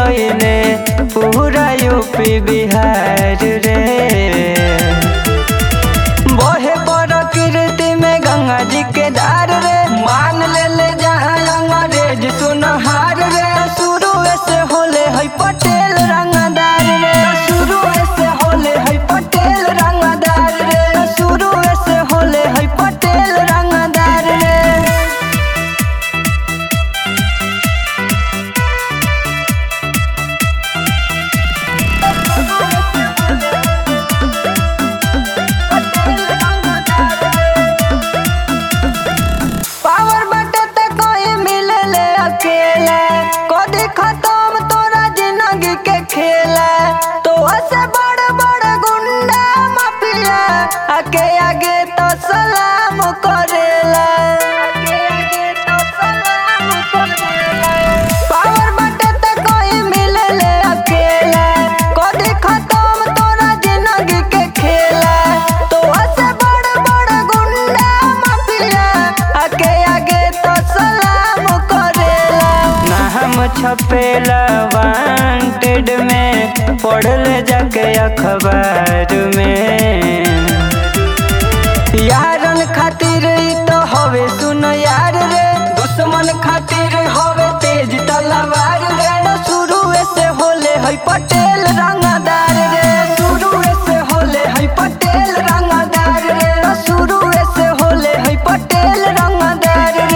गईले पूरा यूपी बिहार रे बहे प्रकृति में गंगा जी के धार रे मान ले ले जहाँ अंग्रेज सुनहार रे शुरू से होले है पटेल रंगदार रे शुरू से होले है पटेल रंगदार रे शुरू से होले है पटेल रंगदार रे पावर बटे ते कोई मिले ले अकेला कदी खत्म तोरा जिंदगी के खेला तो से बड़ बड़ गुंडा माफिया आके आगे तो सलाम करेला आगे आगे तो सलाम करेला पावर बटे ते कोई मिले ले अकेला कदी खत्म तोरा जिंदगी के खेला तो से बड़ बड़ गुंडा माफिया आगे आगे तो सलाम करेला ना हम छपेला वांटेड में पढ़ल जाके अखबार में यारन खातिर ई तो हवे सुन यार रे दुश्मन खातिर हवे तेज तलवार रे शुरू से होले है पटेल रंगदार रे शुरू से होले है पटेल रंगदार रे शुरू से होले है पटेल रंगदार रे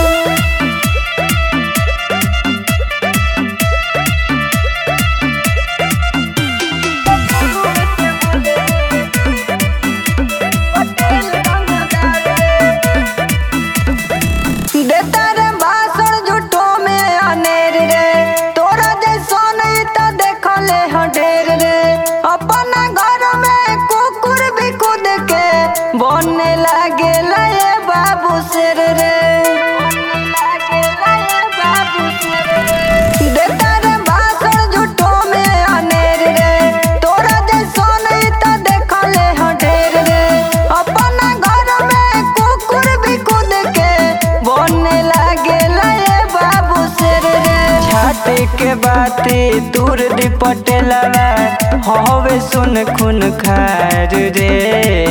देता रे भाषण झूठो में अनेर रे तोरा जैसन ई त देखले ह ढेर रे अपना घर में कुकुर भी खुद के बनने लागे ये बाबू शेर रे देता रे भाषण झूठो में अनेर रे तोरा जैसन ई त देखले ह ढेर रे अपना घर में कुकुर भी खुद के बनने लागे ये बाबू शेर रे छाती के बाती दूर दी पटेलवा हवे सुन खून खार रे